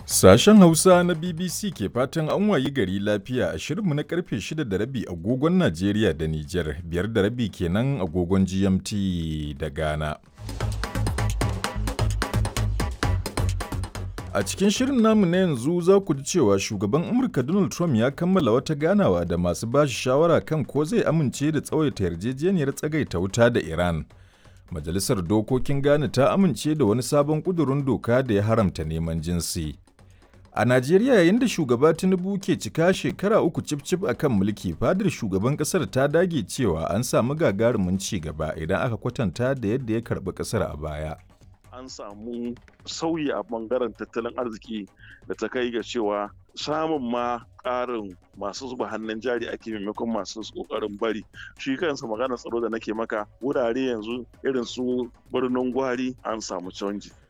Sashen Hausa na BBC ke fatan an wayi gari lafiya a shirinmu na karfe 6 da rabi agogon Najeriya da Nijar, biyar da rabi kenan agogon GMT da Ghana. A cikin shirin namu na yanzu za ku ji cewa shugaban Amurka Donald Trump ya kammala wata ganawa da masu bashi shawara kan ko zai amince da tsawaita yarjejeniyar tsagaita wuta da Iran. Majalisar Dokokin Ghana ta amince da wani sabon ƙudurin doka da ya haramta neman jinsi. A Najeriya yayin da shugaba Tinubu ke cika shekara uku cif-cif a kan mulki fadar shugaban kasar ta dage cewa an samu gagarumin ci gaba idan aka kwatanta da yadda ya karɓi kasar a baya. An samu sauyi a bangaren tattalin arziki da ta kai ga cewa samun ma ƙarin masu zuba hannun jari ake maimakon masu ƙoƙarin bari shi kansa maganar tsaro da nake maka wurare yanzu irin su birnin gwari an samu canji